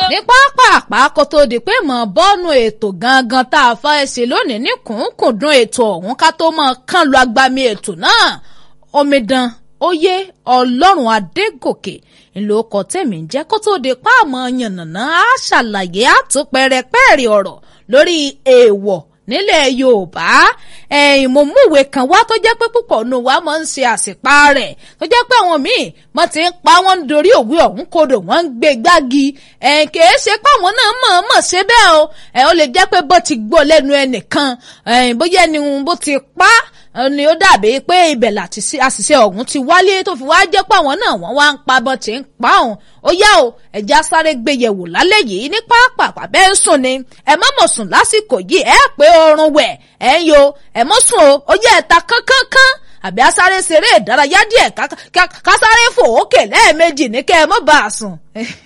ní pápá kó tó di pé mọ̀ bọ́ọ̀nù ètò gangan tá a fẹ́ ṣe lónìí ní kùnkùndùn ètò ọ̀hún ká tó mọ̀ kán lu agbami ètò náà omidan oyè ọlọ́run adégòkè ńlọkọ tẹ̀mí jẹ́ kó tó di páàmọ́ yànnàná á ṣàlàyé àtúpẹ̀rẹ̀pẹ̀rì ọ̀rọ̀ lórí èèwọ̀ nílẹ̀ yorùbá ẹ̀yìn mo múwèé kan wá tó jẹ́ pé púpọ̀ nù wá máa ń ṣe àṣìpá rẹ̀ tó jẹ́ pé àwọn míì wọ́n ti ń pa wọ́n ń dorí òwe ọ̀hún kodò wọ́n ń gbé gbági ẹ̀yìn kìí ṣe pé àwọn náà mọ̀ọ́mọ̀ ṣe bẹ́ẹ̀ o ẹ̀ ó lè jẹ́ pé bó ti gbọ́ lẹ́nu ẹnìkan ẹ̀yìn bóyá ẹni bó ti pa ni ó dàbí pé ibẹ̀ láti àṣìṣe ọ̀hún ti wálé tó fi wá jẹ́ pé àwọn náà wọ́n wá ń pa bọ́n ti ń pa òun ó yá o ẹ̀já sáré gbé yẹ̀wò lálẹ́ yìí ní pápá bẹ́ẹ̀ ń sùn ni ẹ má mọ̀ sùn lásìkò yìí ẹ pé oorun wẹ̀ ẹ ń yo ẹ mọ̀ sùn o ó yẹ ẹ̀ta kánkánká àbí asáré ṣeré ìdárayá díẹ̀ kásáré fò ókè lẹ́ẹ̀mejì ní kẹ́ ẹ mọ́ bá a sùn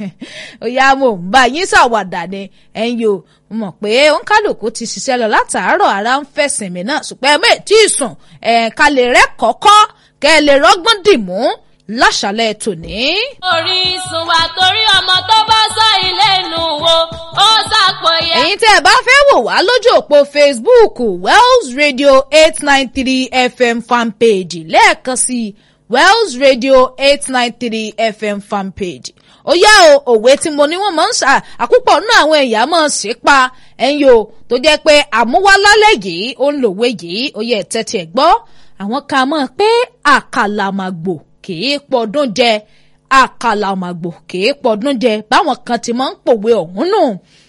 ó yá mo ń bá yín ṣàwàdà ni ẹ ń yo mọ̀ pé òǹkálùkù ti ṣiṣẹ́ lọ látàárọ̀ ara ń fẹ̀sìn mi náà ṣùgbọ́n ẹ mọ̀ ètí ìsùn ẹ̀ ká lè rẹ́ kọ́kọ́ kẹ́ ẹ lè rọ́gbọ́n dìmú láṣàlẹ̀ tòní. orísun wa torí ọmọ tó bá sọ ilé inú wo ó ṣàpòyẹ. ẹ̀yin tẹ́ ẹ bá fẹ́ wò wá lójú òpó facebook wells radio eight nine three fm fanpage lẹ́ẹ̀kan sí wells radio eight nine three fm fanpage ó yá o òwe tí mo ní wọ́n máa ń ṣà àkúpọ̀ nínú àwọn ẹ̀yà máa ń ṣe pa ẹ̀yin o tó jẹ́ pé àmúwálálẹ̀ yìí ó ń lòwe yìí ó yẹ tẹ́tí ẹ̀ gbọ́ àwọn kan mọ̀ pé àkàlàmàgbò kìí pọdún jẹ àkàlàmàgbò kìí pọdún jẹ báwọn kan ti máa ń pòwe ọ̀hún nù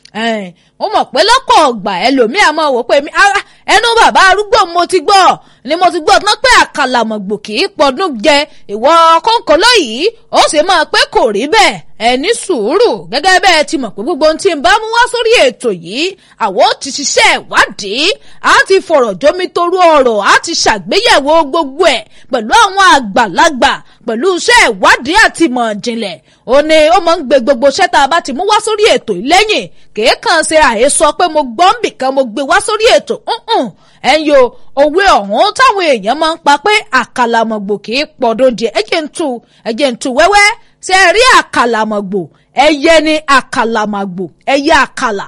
mo mọ̀ pé lọ́kọ̀ ọgbà ẹlòmíà máa wò pé ẹnu bàbá arúgbó mo ti gbọ́ ni mo ti gbọ́ tán pé àkàlàmọ̀gbò kì í pọdún jẹ ìwọ kọ́ńkọ́lọ́ yìí ó sì máa pé kò rí bẹ́ẹ̀ ẹ ní sùúrù gẹ́gẹ́ bẹ́ẹ̀ ti mọ̀ pé gbogbo ohun tí ń bá mú wá sórí ètò yìí àwọn ti ṣiṣẹ́ ìwádìí á ti fọ̀rọ̀ jómi torú ọ̀rọ̀ á ti ṣàgbéyẹ̀wò gbogbo ẹ̀ pẹ̀lú àwọn àgbàlagbà pẹ̀lú iṣẹ́ ìwádìí àti ìmọ̀ ìjìnlẹ̀ ó ní ó máa ń gbé gbogbo iṣẹ́ tá a bá ti mú wá sórí ètò yìí lẹ́yìn kìí kàn ṣe àhesọ pé mo gbọ́ ń bìkan mo gbé wá sórí ètò ẹ̀yin o òwe ọ̀hún táwọn èèyàn máa ń pa pé àkàlàmọ̀gbò kì í pọ̀dún jẹ ẹ̀jẹ̀ ń tu ẹ̀jẹ̀ ń tu wẹ́wẹ́ ṣe é rí àkàlàmọ̀gbò ẹyẹ ni àkàlàmọ̀gbò ẹyẹ àkàlà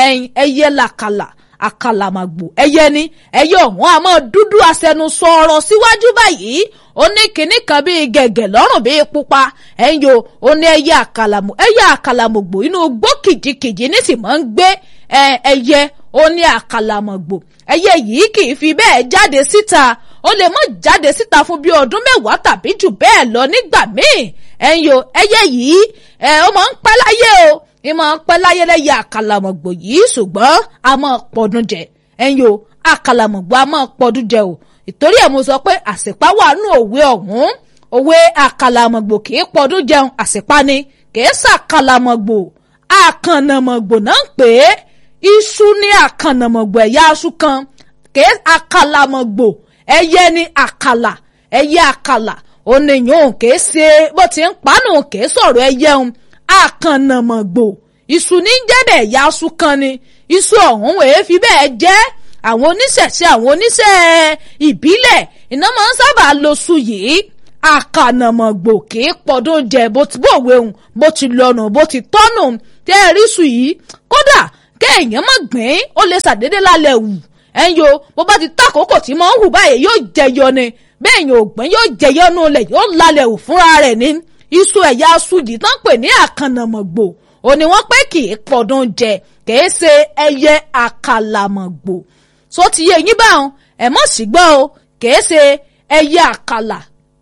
ẹyẹ làkàlà àkàlàmọ̀gbò ẹyẹ ni ẹyẹ ọ̀hún àmọ́ dúdú aṣẹnusọ ọ̀rọ̀ síwájú báyìí ó ní kinní kan bíi gẹ̀gẹ̀ lọ́rùn bíi pupa ẹ̀yin o ó ní ẹyẹ àkàlàmọ̀ ẹyẹ àkàlàmọ̀gbò inú gbó kìjikìji ní sì máa ń gbé ẹyẹ ó ní àkàlàmọ̀gbò ẹyẹ yìí kì í fi bẹ́ẹ̀ jáde síta ó lè mọ́ jáde síta fún bíi ọdún mẹ́wàá tàbí jù bẹ́ẹ̀ lọ nígbà míì ẹ̀yin o ẹyẹ yìí ẹ ó máa ń pẹ́ láyé o ẹ máa ń pẹ́ láyé lẹ́yẹ àkàlàmọ̀gbò yìí ṣùgbọ́n a máa pọ̀dún jẹ ẹ̀yin o àkàlàmọ̀gbò a máa pọ̀dún jẹ o ìtorí ẹ̀ mo sọ pé àṣìpá wà nù òwe ọ̀hún òwe àkàlàmọ̀gbò kì í pọ̀dún jẹun àṣìpá ni kì í ṣàkàlàmọ̀gbò àkànnàmọ̀gbò náà ń pè é iṣu ní àkànnàmọ̀gbò ẹ̀yà aṣú kan kì í àkàlàmọ̀gbò ẹyẹ ní àkàlà ẹyẹ àkàlà oníyàn kìí ṣe bó ti ń pánù kìí sọ̀rọ̀ ẹyẹ ń àkànnàmọ̀gbò iṣu ní jẹ́dẹ̀ ẹ̀yà aṣú kan ni iṣu ọ̀hún wèé fi bẹ́ẹ̀ jẹ́ àwọn oníṣẹ̀ṣe àwọn oníṣẹ́ ìbílẹ̀ iná máa ń sábà lo su yìí àkànnàmọ̀gbò kìí pọ̀dún jẹ bó ti bòwe òun bó ti lọ́nà bó ti tọ́nù tẹ́ ẹ rí su yìí kódà kéèyàn má gbìn ó lè ṣàdédé lálẹ́ wù ẹ̀yin o bó bá ti tákòókò tí máa ń hù báyìí yóò jẹyọ ni bẹ́ẹ̀ yóò gbọ́n yóò jẹyọ nù lẹ̀ yóò lálẹ́ wù fúnra rẹ̀ ní iṣu ẹ̀yà sùdì tán pè ní àkànnàmọ̀gbò ò ní wọ́n pé kì í pọ̀dún jẹ kìí ṣe ẹyẹ àkàlàmọ̀gbò so ti yé yín báwọn ẹ̀ mọ̀ sí gbọ́ o kìí ṣe ẹyẹ àkàlà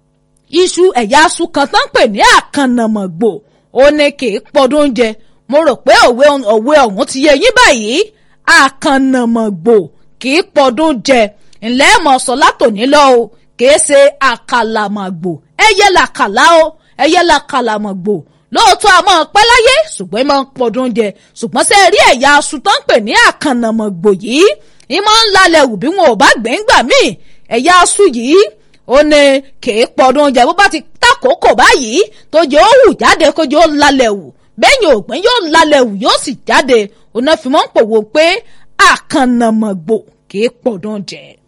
iṣu ẹ̀yà aṣu kan tán pè ní àkànnàmọ̀gbò ò ní kì í pọ̀dún jẹ mo rò pé òwe ọ̀hún ti yé yín báyìí àkànnàmọ̀gbò kì í pọdún jẹ ńlẹ́ mọ̀ sọ látòní lọ o kì í ṣe àkàlàmọ̀gbò ẹyẹ làkàlà o ẹyẹ làkàlàmọ̀gbò lóòótọ́ a máa pẹ́ láyé ṣùgbọ́n ẹ máa ń pọdún jẹ ṣùgbọ́n ṣe rí ẹ̀yà aṣù tó ń pè ní àkànnàmọ̀gbò yìí ẹ máa ń lalẹ̀ wù bí wọn ò bá gbẹ̀ngbà míì ẹ̀yà aṣù yìí ó ní kì í pọdún jẹ bó bá ti takòókò báyìí tó jẹ́ ó hù jáde kó jẹ́ ó lalẹ̀ wù bẹ́yìn ògbẹ́n yóò lalẹ̀ wù yóò sì jáde òun náà fi mọ́ ń pòwò pé àkànnàmọ̀gbò kì í pọ̀dún jẹ.